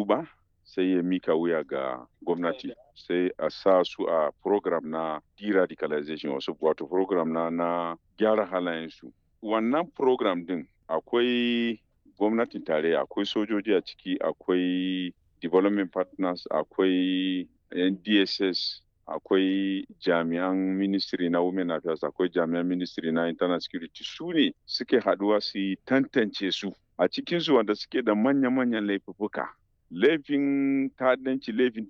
tuba sai ya mika wuya ga gwamnati sai a sa su a program na de-radicalization wasu wato program na na gyara halayensu wannan program din akwai gwamnatin tarayya akwai sojoji a ciki akwai development partners akwai dss akwai jami'an ministry na women affairs akwai jami'an ministry na internal security su ne suke haduwa su yi tantance su a cikinsu wanda suke da manya-manyan laifuka laifin ta'addanci laifin